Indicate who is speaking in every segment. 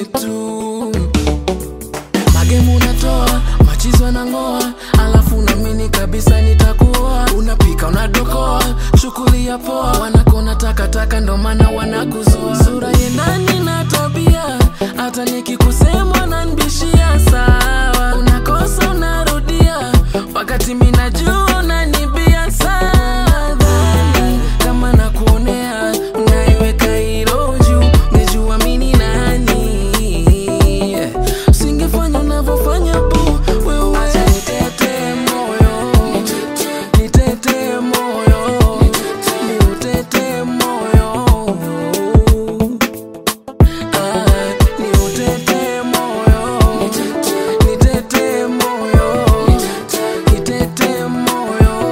Speaker 1: tu magemu unatoa machizo anang'oa alafu namini kabisa nitakuoa unapika unadokoa shughuli ya poa wanakona takataka ndo maana wanakuzoa sura yendani na tabia hata nikikusema nanbishia sawa unakosa unarudia wakati minajua unanibia sawa Dhani kama nakuonea unaiweka hilo juu ngejua mini nani usingefanya unavyofanya bu wewe nitete moyo nitete moyo niutete moyo Ah, niutete moyo nitete moyo nitete moyo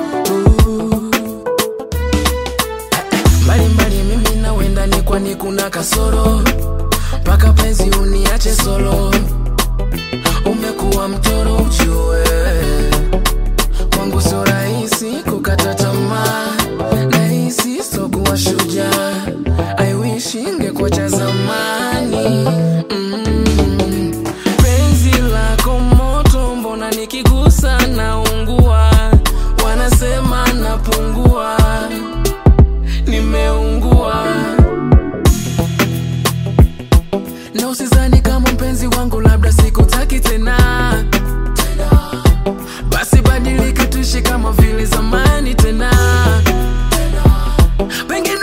Speaker 1: mbalimbali mimi na wendani kwani kuna kasoro mpaka penzi uniache solo umekuwa mtoro ujue kwangu sio rahisi kukata tamaa nahisi sokuwa shujaa I wish ingekuwa cha zamani mm. penzi lako moto mbona nikigusa naungua wanasema napungua nimeungua na usizani kama mpenzi wangu labda sikutaki tena basi badilika tuishi kama vile zamani tena pengine